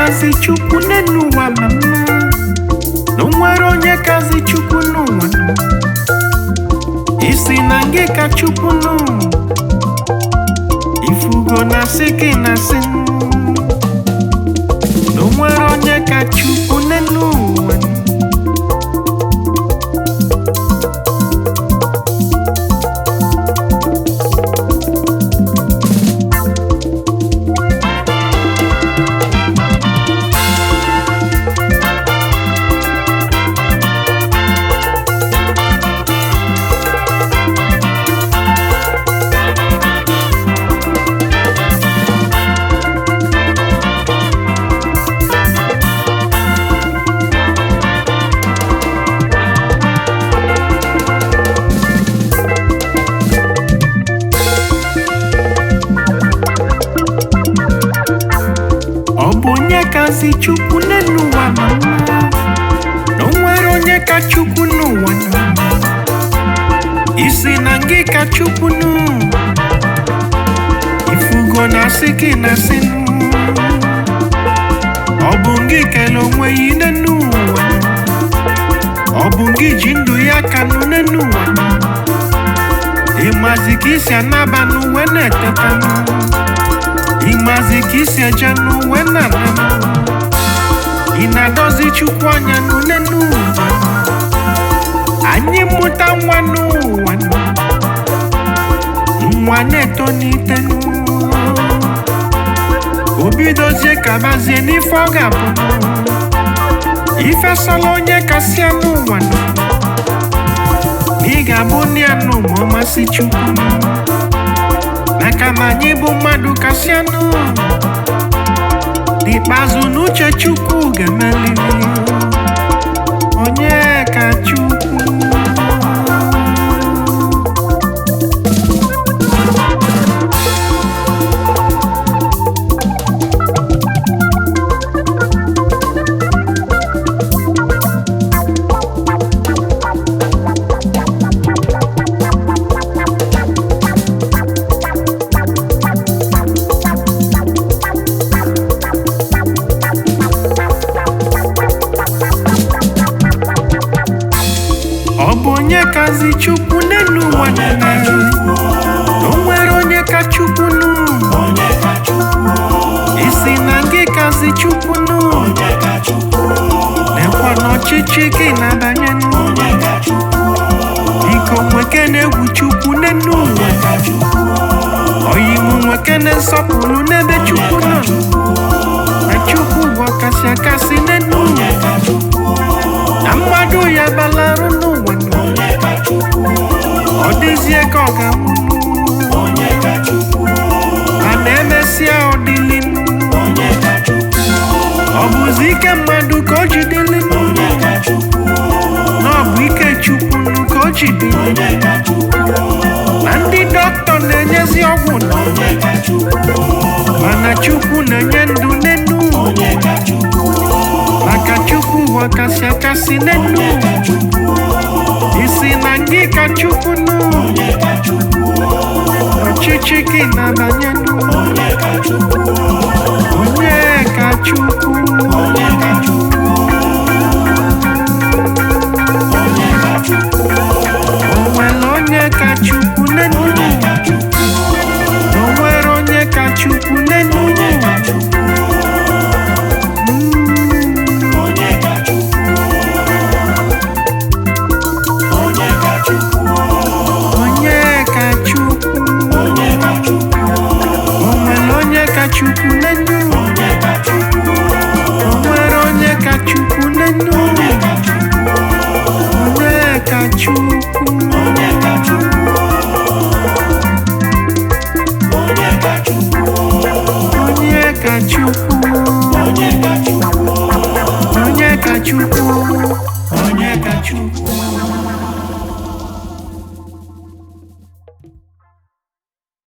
kazi chukwu n'elu ụwa ma mma na o nwere onye kazi chukwu n'ụwa nọ isi na ngị ka chukwu nọ ifugo na sị gị na sị na o nwere onye ka chukwu n'elu ụwa nọ ọ bụ onye kazi chukwu n'elu ụwa ma mma na o nwere onye ka chukwu n'ụwa nọ isi na ngị ka chukwu nụ ifugo na asị gị na asị nụ ọ bụ ngị kele onwe ya n'elu ụwa ọ bụ ngị ji ndụ ya ka nụ n'elu ụwa ịmazi ka isi anaba n'uwe na-eteta nụ ịmazi ka isi eje n'uwe na-ana ị na-adọzi chukwu anya n'une n'ụwa anyị mụta nwa n'ụwa nwa na-eto n'ite o bidozie kabazie n'ife ọ ga-abụ ifesala onye kasị anụ ụwa nọ ị ga-abụ nne ya nụ ma ọ masị chukwu maka na anyị bụ mmadụ kasị anụ n'ikpeazụ n'uche chukwu ga-emeliri onye ka chukwu ọ bụ onye kazi chukwu n'elu ụwa niile o nwere onye ka chukwu nụ isi na gị kazi chukwu nụ lekwa n'ọchịchị gị na-abanye nụ biko nweke na-egwu chukwu n'elu ụwa oyimu nweke na-nsọpụrụ n'ebe chukwu nọ na chukwu bụ ọkasị akasị n'elu ụwa na mmadụ ya balarụ n'ụwa nọ ọ dịzie ka ọ ga-anwụ mana emesịa ọ dịlị ọ bụzi ike mmadụ ka o ji dịlị na ọ bụ ike chukwu ka o ji dịlị na ndị dọkịta na-enyezi ọgwụ nọ mana chukwu na-enye ndụ n'enu maka chukwu bụ ọkasị akasị n'enu isi na ngị ka chukwu nụ ọchịchị gị na-abanye